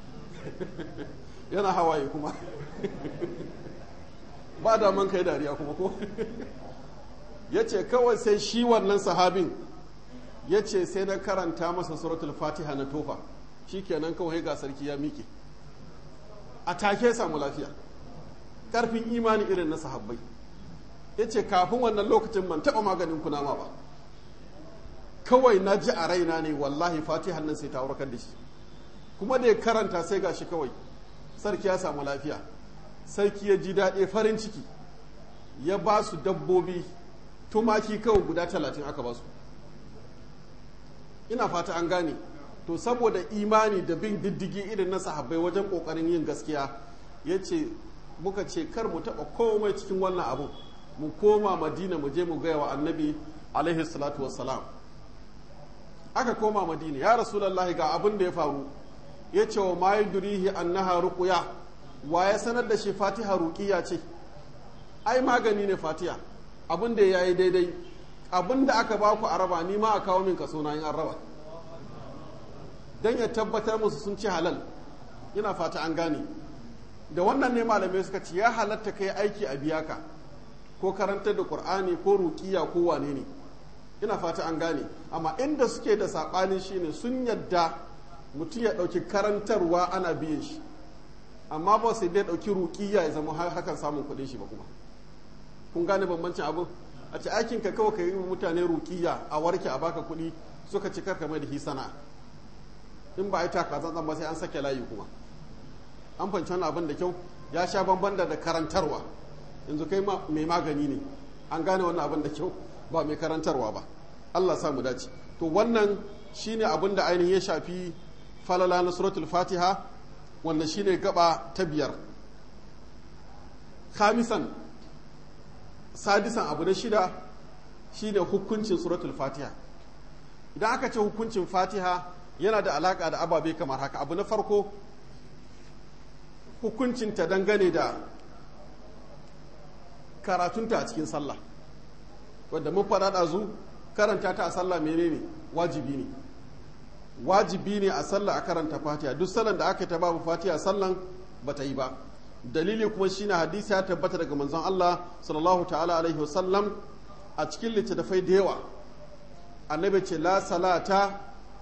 [SPEAKER 1] yana hawaye kuma ba da man kai dariya kuma ko ya ce kawai sai shi wannan sahabin ya ce sai na karanta masa suratul fatiha na tofa shi kenan kawai ga sarki ya miƙe a take samu lafiya ƙarfin imani irin na sahabbai ya ce kafin wannan lokacin ban taɓa maganin kunama ba kawai na ji a raina ne wallahi fatiha nan sai ta warkar da shi kuma da ya karanta sai ga shi kawai sarki ya samu lafiya sarki ya ji daɗe farin ciki ya ba su dabbobi tumaki kawai guda talatin aka ba su ina fata an gane to saboda imani da bin diddigi irin na sahabbai wajen ƙoƙarin yin gaskiya ya ce muka ce kar mu taɓa komai cikin wannan abu mu koma madina mu je mu gaya wa annabi alaihi salatu wassalam aka koma madina ya rasulallahi ga abin da ya faru ya ce wa ma yudrihi annaha ruqya wa ya sanar da shi fatiha ruqiya ce ai magani ne fatiha abin da yayi daidai abin da aka ba ku araba ni ma a kawo min kaso na yin araba dan ya tabbatar musu sun ci halal ina fata an gane da wannan ne malamai suka ce ya halatta kai aiki a biya ka ko karantar da qur'ani ko ruqiya ko wane ne ina fata an gane amma inda suke da saɓani shine sun yadda mutum ya ɗauki karantarwa ana biyan shi amma ba sai dai ɗauki ruƙiya ya zama hakan samun kuɗin shi ba kuma kun gane bambancin abin a ce aikin ka kawai ka yi mutane ruƙiya a warke a baka kuɗi suka ci karka mai da hi sana'a in ba a yi taka zan ba sai an sake layi kuma an fanci wani abin da kyau ya sha bamban da karantarwa yanzu kai mai magani ne an gane wannan abin da kyau ba mai karantarwa ba Allah samu dace to wannan shine abin da ainihin ya shafi falala na suratul fatiha wanda shine gaba ta biyar khamisan sadisan abu na shida shine hukuncin suratul fatiha idan aka ce hukuncin fatiha yana da alaka da ababe kamar haka abu na farko hukuncinta dangane da karatunta a cikin sallah wadda mun faɗa ɗazu karanta ta a sallah menene wajibi ne wajibi ne a sallah a karanta fatiha duk sallan da aka yi ta babu fatiha sallan ba ta yi ba dalili kuma shine hadisi ya tabbata daga manzon Allah sallallahu ta'ala alaihi wasallam a cikin littattafai da yawa annabi ce la salata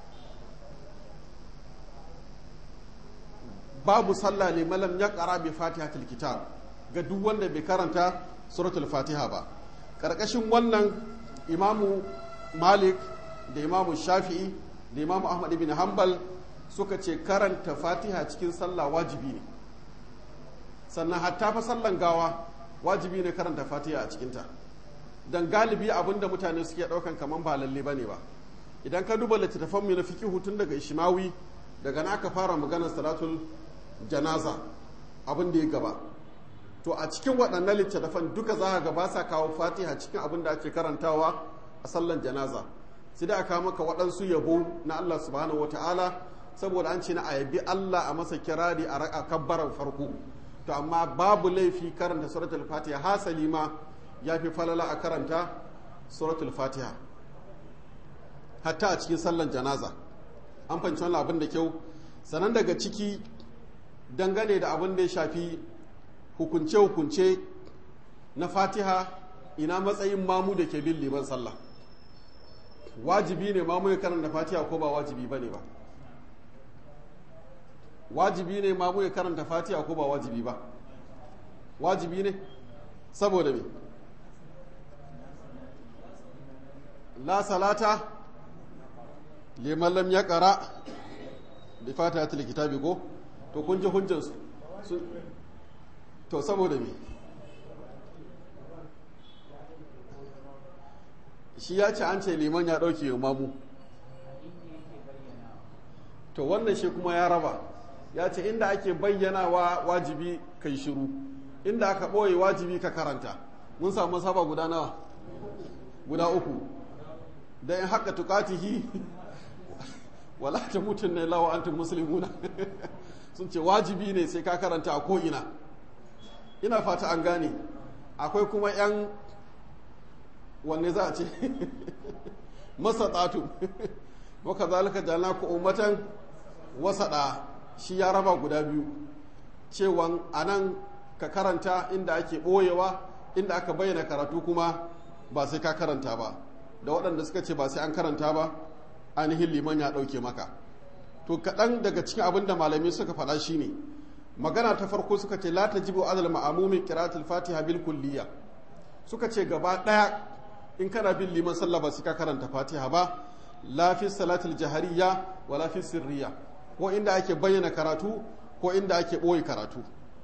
[SPEAKER 1] babu sallah ne malam ya ƙara bi fatihatul kitab ga duk wanda bai karanta suratul fatiha ba ƙarƙashin wannan imamu malik da imamu shafi'i da imamu ahmad ibn hanbal suka ce karanta fatiha cikin sallah wajibi ne sannan hatta fa sallan gawa wajibi ne karanta fatiha a cikinta don galibi abinda mutane suke ɗaukan kamar ba lalle ba ne ba idan ka duba littattafanmu na fikihu tun daga ishimawi daga na aka fara maganar salatul janaza abin da ya gaba to a cikin waɗannan littattafan duka za ga ba sa kawo fatiha cikin abin da ake karantawa a sallan janaza sai da aka maka waɗansu yabo na Allah subhanahu wa ta'ala saboda an ce na ayabi Allah a masa kirari a kabbaran farko to amma babu laifi karanta suratul fatiha hasali ma ya fi falala a karanta suratul fatiha hatta a cikin sallan janaza an fahimci wannan abin da kyau sanan daga ciki dangane da abin da ya shafi hukunce-hukunce na fatiha ina matsayin mamu da ke bin liman sallah wajibi ne mamu ya karanta fatiha ko ba wajibi ba ne ba wajibi ne mamu ya karanta fatiha ko ba wajibi ba wajibi ne saboda me la salata liman lam ya ƙara da fatiha ta kitabi ko to kun ji hujjansu to saboda me shi ya ce an ce liman ya ɗauke mamu to wannan shi kuma ya raba ya ce inda ake bayyanawa wajibi kai shiru inda aka ɓoye wajibi ka karanta mun samu saba guda nawa guda uku da in haka tukatihi wala ta mutun ne lawa antum muslimuna sun ce wajibi ne sai ka karanta a ko'ina ina fata an gane akwai kuma 'yan wanne za a ce masa tsatu waka zalika jana ku ummatan wasaɗa shi ya raba guda biyu cewan a nan ka karanta inda ake ɓoyewa inda aka bayyana karatu kuma ba sai ka karanta ba da waɗanda suka ce ba sai an karanta ba ainihin liman ya ɗauke maka to kaɗan daga cikin abin da malamai suka faɗa shine magana ta farko suka ce la tajibu adal ma'amumin qira'atul fatiha bil kulliya suka ce gaba ɗaya in kana bin liman sallah ba sai ka karanta fatiha ba la fi salatul jahariya wa la fi sirriya ko inda ake bayyana karatu ko inda ake ɓoye karatu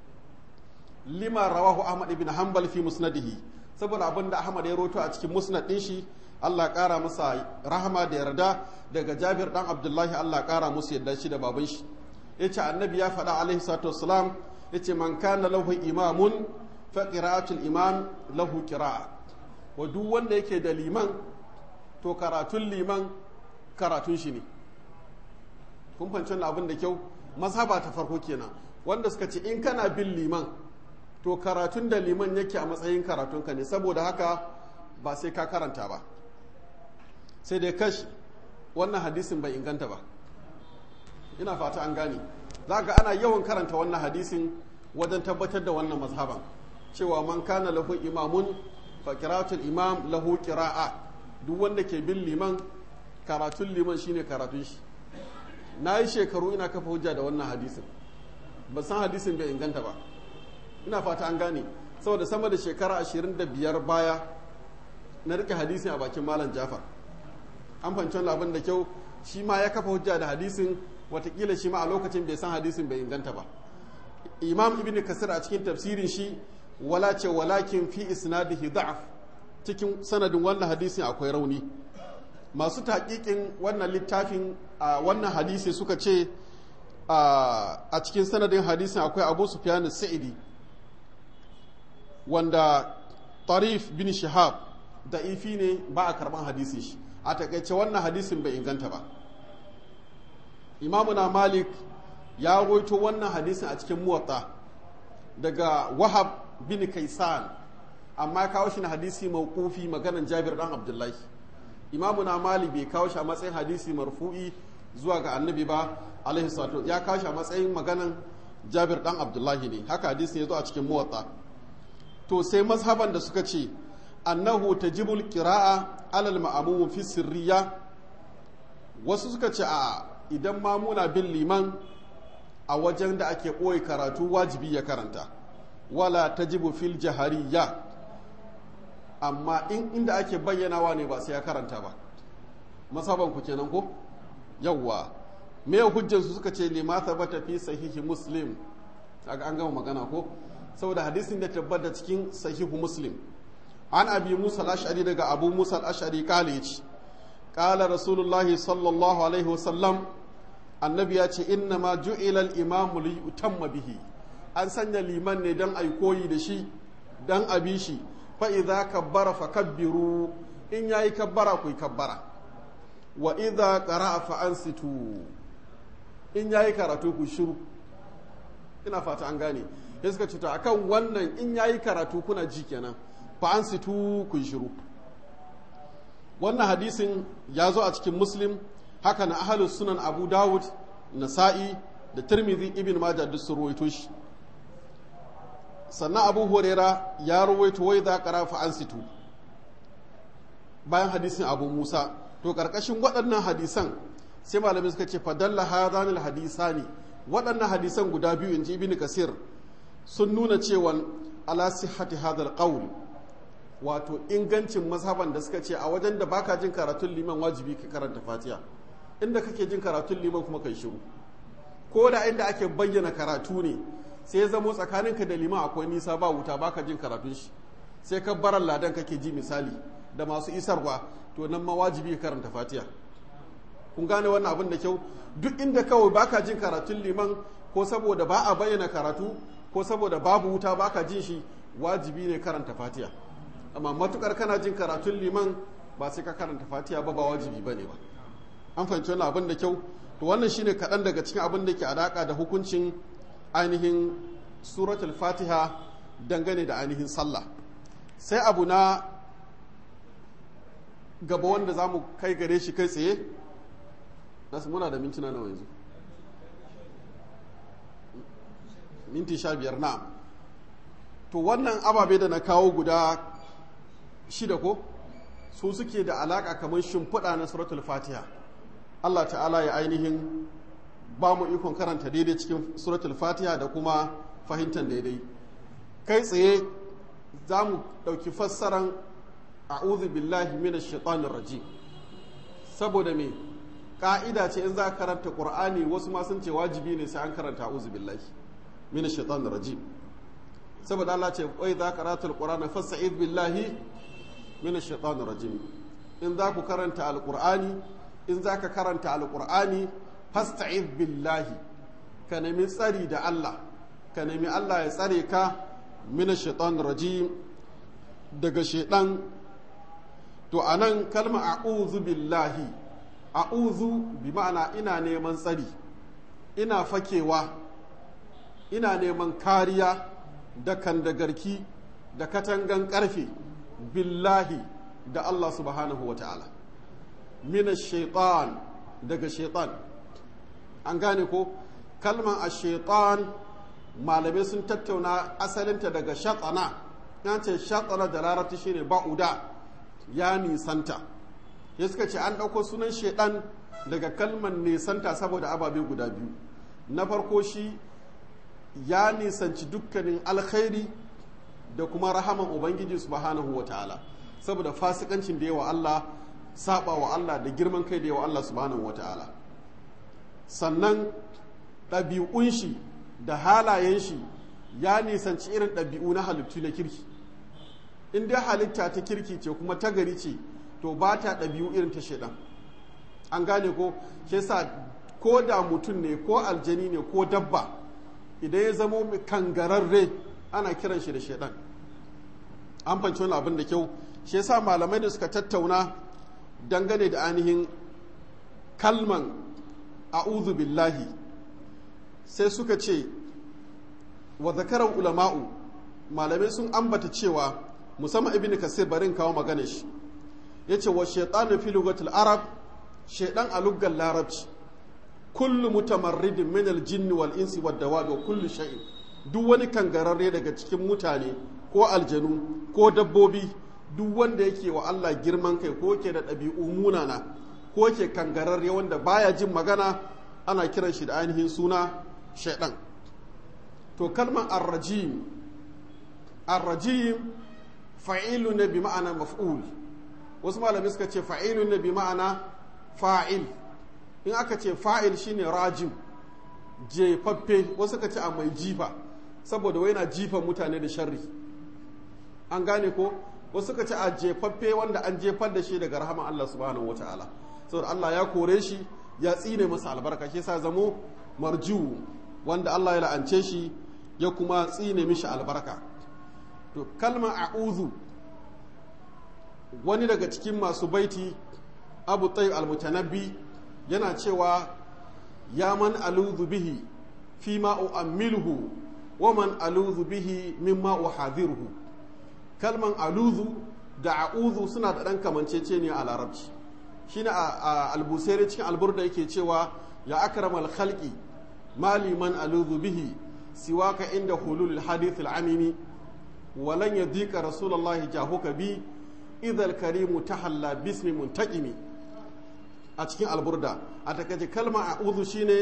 [SPEAKER 1] lima rawahu ahmad ibn hanbal fi musnadihi saboda abin da ahmad ya roto a cikin musnad din shi Allah ƙara masa rahama da yarda daga Jabir dan Abdullahi Allah ƙara musu yarda shi da baban shi yace annabi ya faɗa alaihi salatu wassalam yace man kana lahu imamun fa qira'atul imam lahu qira'a wa duk wanda yake da liman to karatun liman karatun shi ne kun fahimci wannan abin da kyau mazhaba ta farko kenan wanda suka ce in kana bin liman to karatun da liman yake a matsayin karatunka ne saboda haka ba sai ka karanta ba sai dai kashi wannan hadisin bai inganta ba ina fata an gane za ga ana yawan karanta wannan hadisin wajen tabbatar da wannan mazhaban cewa man kana lahu imamun fa qira'atul imam lahu qira'a duk wanda ke bin liman karatun liman shine karatun shi na yi shekaru ina kafa hujja da wannan hadisin ba san hadisin bai inganta ba ina fata an gane saboda sama da shekara 25 baya na rike hadisin a bakin malam jafar an fahimci wannan abin da kyau shi ma ya kafa hujja da hadisin watakila shi ma a lokacin bai san hadisin bai inganta ba imam ibn kasir a cikin tafsirin shi wala ce walakin fi isnadihi da'af cikin sanadin wannan hadisin akwai rauni masu taƙiƙin wannan littafin a wannan hadisi suka ce a cikin sanadin hadisin akwai abu sufyan sa'idi wanda tarif bin shihab da ifi ne ba a karban hadisi shi a takaice wannan hadisin bai inganta ba imamuna malik ya roito wannan hadisin a cikin muwatta daga wahab bin kaisan amma kawo shi na hadisi mawqufi maganan jabir dan abdullahi imamuna malik bai kawo shi a matsayin hadisi marfu'i zuwa ga annabi ba alaihi salatu ya kawo shi a matsayin maganan jabir dan abdullahi ne haka hadisi ya zo a cikin muwatta to sai mazhaban da suka ce annahu tajibul qira'a alal ma'mum fi sirriya wasu suka ce a idan ma muna bin liman a wajen da ake ɓoye karatu wajibi ya karanta wala tajibu fil jahariya amma in inda ake bayyanawa ne ba sai ya karanta ba masaban ku kenan ko yawwa me hujjar su suka ce lima thabata fi sahihi muslim kaga an gama magana ko saboda hadisin da tabbata cikin sahihu muslim an abi musa al-ash'ari daga abu musa al-ash'ari kale yace qala rasulullahi sallallahu alaihi wasallam annabi ya ce inna ma ju'ila al-imamu li yutamma bihi an sanya liman ne dan ai koyi da shi dan abi shi fa idza kabbara fakabbiru in yayi kabbara ku kabbara wa idza qara'a fa ansitu in yayi karatu ku shiru ina fata an gane ya suka cuta akan wannan in yayi karatu kuna ji kenan fa ansitu ku shiru wannan hadisin ya zo a cikin muslim haka na ahalus sunan abu dawud nasa'i da tirmidhi ibn majah duk sun ruwaito shi sannan abu huraira ya ruwaito wai za ƙara fa an situ bayan hadisin abu musa to ƙarƙashin waɗannan hadisan sai malamai suka ce fadalla hadhanil hadisani waɗannan hadisan guda biyu in ji ibn kasir sun nuna cewa ala sihhati hadal qawl wato ingancin mazhaban da suka ce a wajen da baka jin karatun liman wajibi ka karanta fatiha inda kake jin karatun liman kuma kai shiru ko da inda ake bayyana karatu ne sai ya zamo tsakaninka da liman akwai nisa ba wuta baka jin karatun shi sai ka baran ladan kake ji misali da masu isarwa to nan ma wajibi ka karanta fatiha kun gane wannan abin da kyau duk inda kawai baka jin karatun liman ko saboda ba a bayyana karatu ko saboda babu wuta baka jin shi wajibi ne karanta fatiha amma matukar kana jin karatun liman ba sai ka karanta fatiha ba ba wajibi bane ba an fahimci wannan abin da kyau to wannan shine kaɗan daga cikin abin da ke alaƙa da hukuncin ainihin suratul fatiha dangane da ainihin sallah sai abu na gaba wanda za mu kai gare shi kai tsaye nasu muna da mintuna nawa yanzu minti sha biyar na to wannan ababe da na kawo guda shida ko su suke da alaka kamar shimfiɗa na suratul fatiha Allah ta'ala ya ainihin ba mu ikon karanta daidai cikin suratul fatiha da kuma fahimtar daidai kai tsaye za mu ɗauki fassaran a'udhu billahi minash shaitanir rajim saboda me ka'ida ce in za ka karanta qur'ani wasu ma sun ce wajibi ne sai an karanta a'udhu billahi minash shaitanir rajim saboda Allah ce wai za ka karanta alqur'ana fasta'id billahi minash shaitanir rajim in za ku karanta alqur'ani in za ka karanta alqur'ani fasta'id billahi ka nemi tsari da Allah ka nemi Allah ya tsare ka minash shaitanir rajim daga shaidan to anan kalma a'udhu billahi a'udhu bi ma'ana ina neman tsari ina fakewa ina neman kariya da kandagarki da katangan karfe billahi da Allah subhanahu wa ta'ala mina shaitan daga shaitan an gane ko kalman a shaitan malamai sun tattauna asalinta daga shatana ya ce shatana da larabci shine ba'uda ya nisanta ya suka ce an ɗauko sunan shaidan daga kalman nisanta saboda ababe guda biyu na farko shi ya nisanci dukkanin alkhairi da kuma rahaman ubangiji subhanahu wa ta'ala saboda fasikancin da yawa Allah saba wa Allah da girman kai da yawa Allah subhanahu wa ta'ala sannan ɗabi'un shi da halayen shi ya nisanci irin ɗabi'u na halittu na kirki in dai halitta ta kirki ce kuma ta gari ce to ba ta ɗabi'u irin ta shaidan an gane ko shi sa ko da mutum ne ko aljani ne ko dabba idan ya zamo kangararre ana kiran shi da shaidan an fanci wani abin da kyau shi yasa malamai da suka tattauna dangane da ainihin kalman a'udhu billahi sai suka ce wa zakarar ulama'u malamai sun ambata cewa musamman ibn kasir barin kawo magana shi yace wa shaytanu fi lugatil arab shaydan a luggal larabci kullu mutamarridin min al-jinni wal insi wad dawab wa kullu shay'in duk wani kangararre daga cikin mutane ko aljanu ko dabbobi duk wanda yake wa Allah girman kai ko ke da ɗabi'u munana ko ke kangararre wanda baya jin magana ana kiran shi da ainihin suna shaidan to kalmar arrajim arrajim fa'ilu ne bi ma'ana maf'ul wasu malami suka ce fa'ilu ne bi ma'ana fa'il in aka ce fa'il shine rajim jefaffe wasu ka ce a mai jifa saboda wai na jifa mutane da sharri an gane ko wasu ka ce a jefaffe wanda an jefar da shi daga rahama Allah subhanahu wa ta'ala saboda Allah ya kore shi ya tsine masa albarka shi sa zamo marju wanda Allah ya la'ance shi ya kuma tsine mishi albarka to kalma a'udhu wani daga cikin masu baiti abu tayyib al-mutanabbi yana cewa ya man aludhu bihi fi ma u'ammiluhu wa man aludhu bihi mimma uhadhiruhu kalman aludhu da a'udhu suna da dan kamancece ne a larabci shine a albusairi cikin alburda yake cewa ya akramal khalqi mali man aludhu bihi siwaka inda hulul hadith al-amimi walan yadika rasulullahi jahuka bi idhal karimu tahalla bismi muntaqimi a cikin alburda a takaice kalma a'udhu shine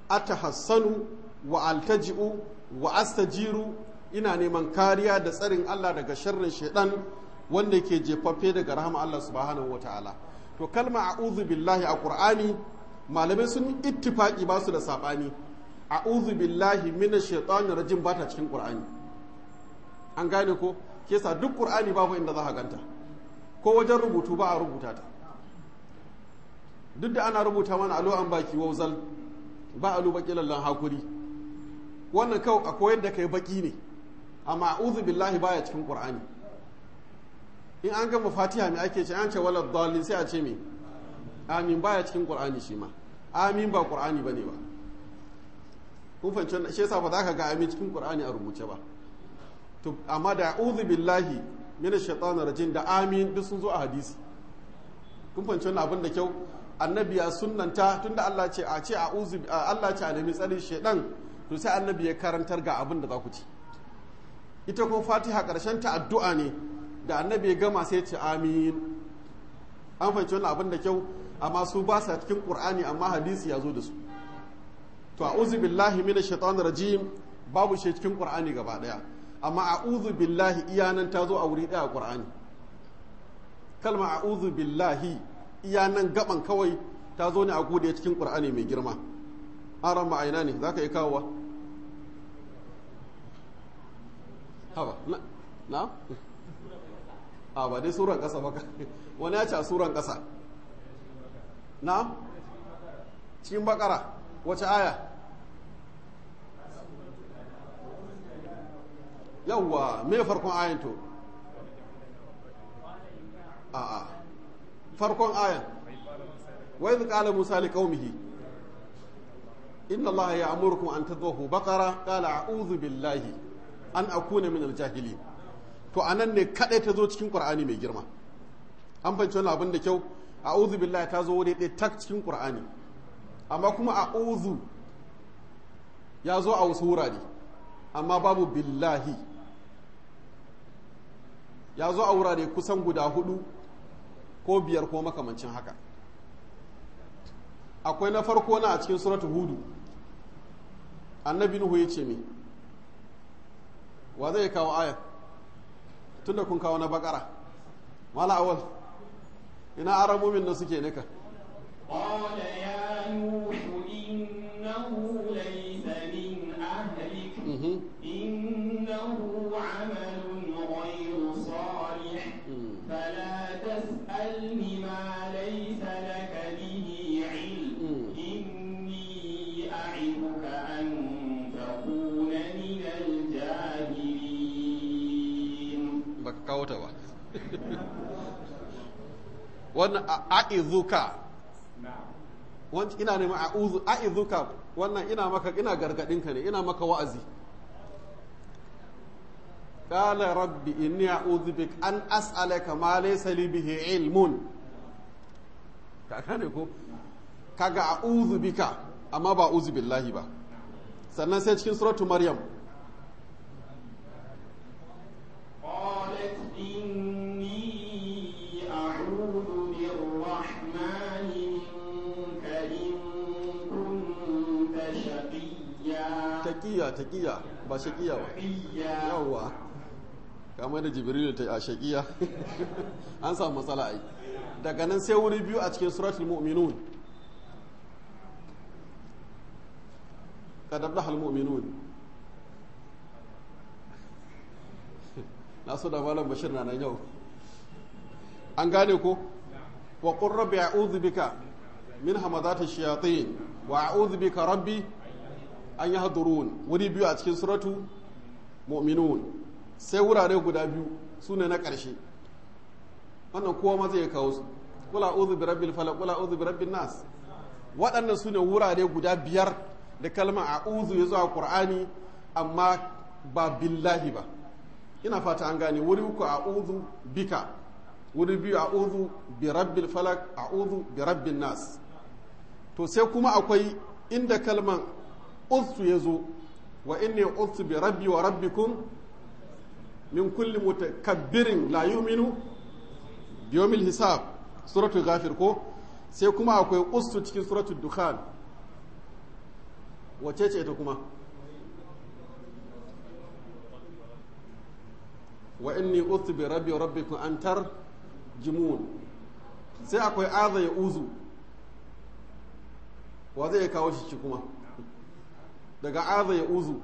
[SPEAKER 1] atahassanu wa altaji'u wa astajiru ina neman kariya da tsarin Allah daga sharrin shaidan wanda ke jefaffe daga rahama Allah subhanahu wataala to kalma a'udhu billahi a qur'ani malamai sun ittifaki ba su da sabani a'udhu billahi minash shaitanir rajim ba ta cikin qur'ani an gane ko kesa duk qur'ani babu inda za ka ganta ko wajen rubutu ba a rubuta ta duk da ana rubuta mana alo an baki wauzal ba alu baki lallan hakuri wannan kawai a koyar da kai baki ne amma a'udhu billahi baya cikin qur'ani in an gama fatiha mai ake ce an ce wala dalil sai a ce me amin baya cikin qur'ani shi ma amin ba qur'ani bane ba kun fahimci shi yasa ba za ka ga amin cikin qur'ani a rubuce ba to amma da a'udhu billahi minash shaitanir rajim da amin duk sun zo a hadisi kun fahimci wannan abin da kyau annabi ya sunnanta tunda Allah ce a ce a'udhu Allah ce a nemi tsarin shaitan to sai annabi ya karantar ga abin da za ku ci ita kuma fatiha karshen ta addu'a ne da annabi ya gama sai ce amin an fahimci wannan abin da kyau amma su ba sa cikin qur'ani amma hadisi ya zo da su to a'udhu billahi minash shaitanir rajim babu shi cikin qur'ani gaba daya amma a'udhu billahi iyanan ta zo a wuri daya a qur'ani kalma a'udhu billahi iyanan gaban kawai ta zo ne a gode cikin qur'ani mai girma an ran ma'aina ne zaka yi kawowa haba na na a ba dai suran kasa baka wani ya ce a suran kasa na cikin bakara wace aya yawwa me farkon ayan to a a farkon ayan wa idh qala musa liqaumihi inna allaha ya'murukum an tadhahu baqara qala a'udhu billahi an akuna min al-jahilin to anan ne kadai ta zo cikin qur'ani mai girma an fahimci wannan abin da kyau a'udhu billahi ta zo wuri ɗaya tak cikin qur'ani amma kuma a'udhu ya zo a wasu wurare amma babu billahi ya zo a wurare kusan guda hudu ko biyar ko makamancin haka akwai na farko na a cikin suratu hudu annabi nuhu ya ce me wa zai kawo aya tunda kun kawo na bakara mala awal ina aramomin da suke nika
[SPEAKER 2] قال يا نوح إنه ليس من أهلك
[SPEAKER 1] Mhm.
[SPEAKER 2] إنه عمل غير صالح
[SPEAKER 1] Mm.
[SPEAKER 2] فلا تسألني ما ليس لك به علم
[SPEAKER 1] Mm.
[SPEAKER 2] إني أعظك أن تكون من الجاهلين
[SPEAKER 1] baka kawo ta ba wannan a- a'izuka wani ina neman a'uzu a'izuka wannan ina maka ina gargadinka ne ina maka wa'azi qala rabbi inni a'udhu bik an as'alaka ma laysa li bihi ilmun ka ne ko kaga a'udhu bika amma ba a'udhu billahi ba sannan sai cikin suratu maryam
[SPEAKER 2] قالت إني أعوذ بالرحمن منك إن كنت شقيا
[SPEAKER 1] taqiya taqiya ba shaqiya ba
[SPEAKER 2] شقيا
[SPEAKER 1] yawwa kamar da jibrilu ta a shaqiya an samu matsala ai daga nan sai wuri biyu a cikin suratul mu'minun qad aflaha mu'minun na so da malam bashir na nan yau an gane ko wa qur rabbi a'udhu bika min hamazati shayatin wa a'udhu bika rabbi an yahdurun wuri biyu a cikin suratu mu'minun sai wurare guda biyu su ne na ƙarshe wannan kowa ma zai kawo su kula uzu bi rabbil falaq kula uzu bi rabbin nas waɗannan su ne wurare guda biyar da kalmar a'udhu ya zo a qur'ani amma ba billahi ba ina fata an gane wuri uku a'udhu bika wuri biyu a'udhu bi rabbil falaq a'udhu bi rabbin nas to sai kuma akwai inda kalman ustu ya zo wa inni ustu bi rabbi wa rabbikum min kulli mutakabbirin la yu'minu bi yawmil hisab suratul ghafir ko sai kuma akwai ustu cikin suratul dukhan wace ce ita kuma wa inni utu bi rabbi wa rabbikum an tar jimun sai akwai aza ya uzu wa zai kawo shi kuma daga aza ya uzu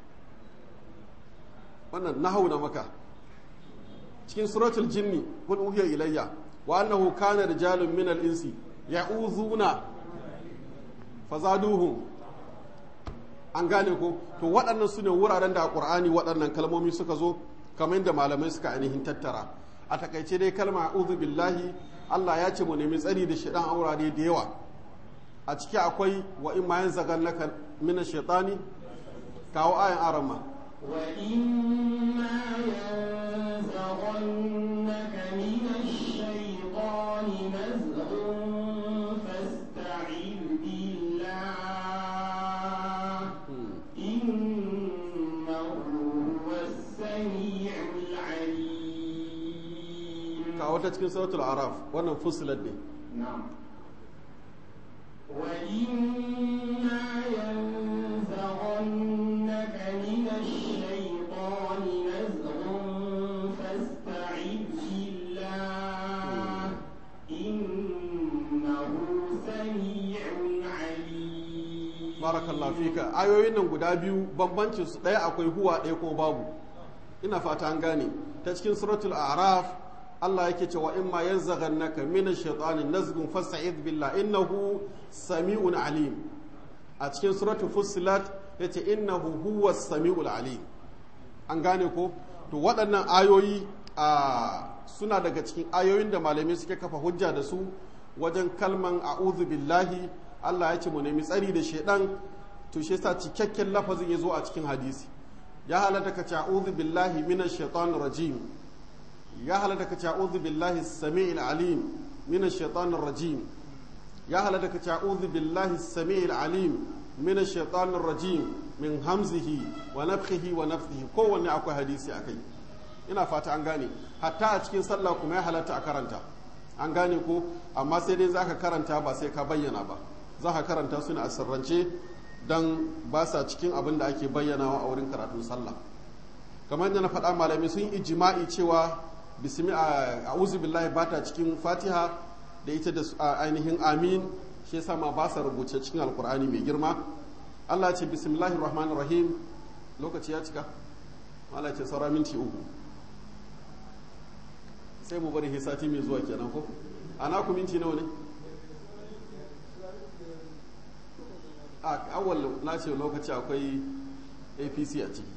[SPEAKER 1] wannan nahawu na maka cikin suratul jinni kun uhiya ilayya wa annahu kana rijalun min al-insi ya'uzuna fazaduhum an gane ko to waɗannan su ne wuraren da a ƙur'ani waɗannan kalmomi suka zo kamar yadda malamai suka ainihin tattara a takaice dai kalma a'udhu billahi Allah ya ce mu nemi tsari da shaɗan aurare da yawa a ciki akwai wa in ma yanzaghannaka min ash-shaytani kawo ayan arama
[SPEAKER 2] وإما ينزغنك من الشيطان نزغ فاستعذ بالله إنه هو السميع العليم
[SPEAKER 1] kawo ta cikin suratul araf wannan fusilat ne
[SPEAKER 2] نعم وإما ينزغنك من الشيطان نزغ فاستعذ بالله إنه سميع عليم
[SPEAKER 1] barakallahu fika ayoyin nan guda biyu bambancin su ɗaya akwai huwa ɗaya ko babu ina fata an gane ta cikin suratul a'raf Allah yake cewa in ma yanzaghannaka min ash-shaytani nazghun fasta'id billah innahu sami'un alim a cikin suratul fussilat yace innahu huwa sami'ul alim an gane ko to waɗannan ayoyi a suna daga cikin ayoyin da malamai suke kafa hujja da su wajen kalman a'udhu billahi Allah ya ce mu nemi tsari da shaidan to shi yasa cikakken lafazin ya zo a cikin hadisi ya halatta ka ce a'udhu billahi minash shaitanir rajim ya halatta ka ce a'udhu billahi samiil alim minash shaitanir rajim ya halatta ka ce a'udhu billahi samiil alim minash shaitanir rajim min hamzihi wa nafthihi wa nafthihi kowanne akwai hadisi akai ina fata an gane hatta a cikin sallah kuma ya halatta a karanta an gane ko amma sai dai zaka karanta ba sai ka bayyana ba za ka karanta su ne a sirrance don ba sa cikin abin da ake bayyanawa a wurin karatun sallah kamar yadda na faɗa malami sun yi ijima'i cewa bismi a uzu billahi ba ta cikin fatiha da ita da ainihin amin shi yasa ma ba sa rubuce cikin alkur'ani mai girma allah ce bismillahir rahmanir rahim lokaci ya cika allah ce saura minti uku sai mu bari sati mai zuwa kenan ko ana ku minti nawa ne a awal na ce lokaci akwai apc a ciki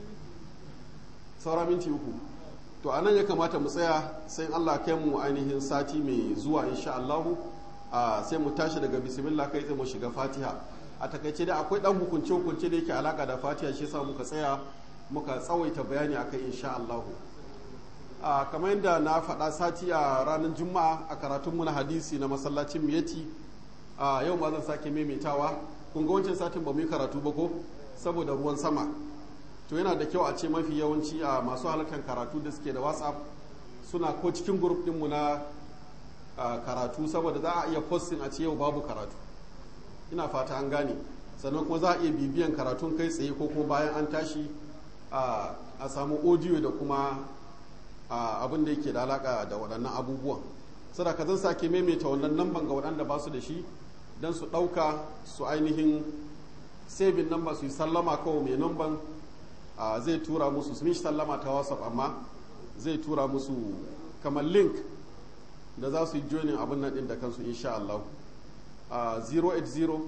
[SPEAKER 1] saura minti uku to anan ya kamata mu tsaya sai allah kai mu ainihin sati mai zuwa insha allahu sai mu tashi daga bismillah kai sai mu shiga fatiha a takaice da akwai dan hukunce hukunce da yake alaka da fatiha shi yasa muka tsaya muka tsawaita bayani akai insha allahu a kamar yadda na faɗa sati a ranar juma'a a karatunmu na hadisi na masallacin miyati a yau ma zan sake maimaitawa kun ga wancan satin ba mu yi karatu ba ko saboda ruwan sama to yana da kyau a ce mafi yawanci a masu halartar karatu da suke da whatsapp suna ko cikin grup ɗinmu na karatu saboda za a iya posting a ce yau babu karatu ina fata an gane sannan kuma za a iya bibiyan karatun kai tsaye ko kuma bayan an tashi a samu audio da kuma abin da yake da alaka da waɗannan abubuwan sadaka zan sake maimaita wannan namban ga waɗanda ba su da shi don su ɗauka su ainihin sabin namba su yi sallama kawai mai namban zai tura musu su mishi sallama ta whatsapp amma zai tura musu kamar link da za su yi joinin abin nan ɗin da kansu insha Allah 080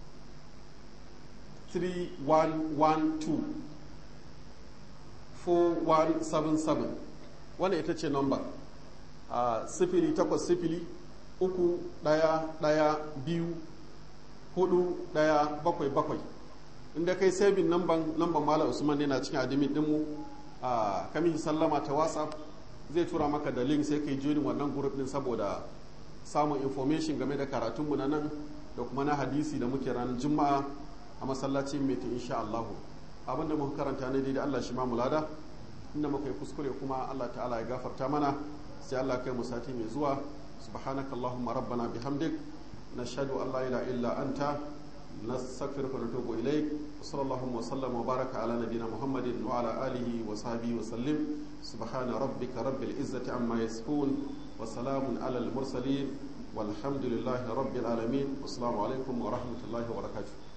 [SPEAKER 1] 3112 4177 wannan ita ce nomba a sifili takwas sifili uku ɗaya ɗaya biyu hudu ɗaya bakwai bakwai inda kai sabin namban namban malam usman ne na cikin admin ɗinmu a kamihi sallama ta whatsapp zai tura maka da link sai kai joinin wannan group din saboda samun information game da karatunmu na nan da kuma na hadisi da muke ranar juma'a a masallacin metin insha Allah abinda muka karanta ne da Allah shi ma mulada inda muka yi kuskure kuma Allah ta'ala ya gafarta mana sai Allah kai mu sati mai zuwa subhanakallahumma rabbana bihamdik nashhadu an la ilaha illa anta نستغفرك ونتوب إليك وصلى الله وسلم وبارك على نبينا محمد وعلى آله وصحبه وسلم سبحان ربك رب العزة عما يصفون وسلام على المرسلين والحمد لله رب العالمين والسلام عليكم ورحمة الله وبركاته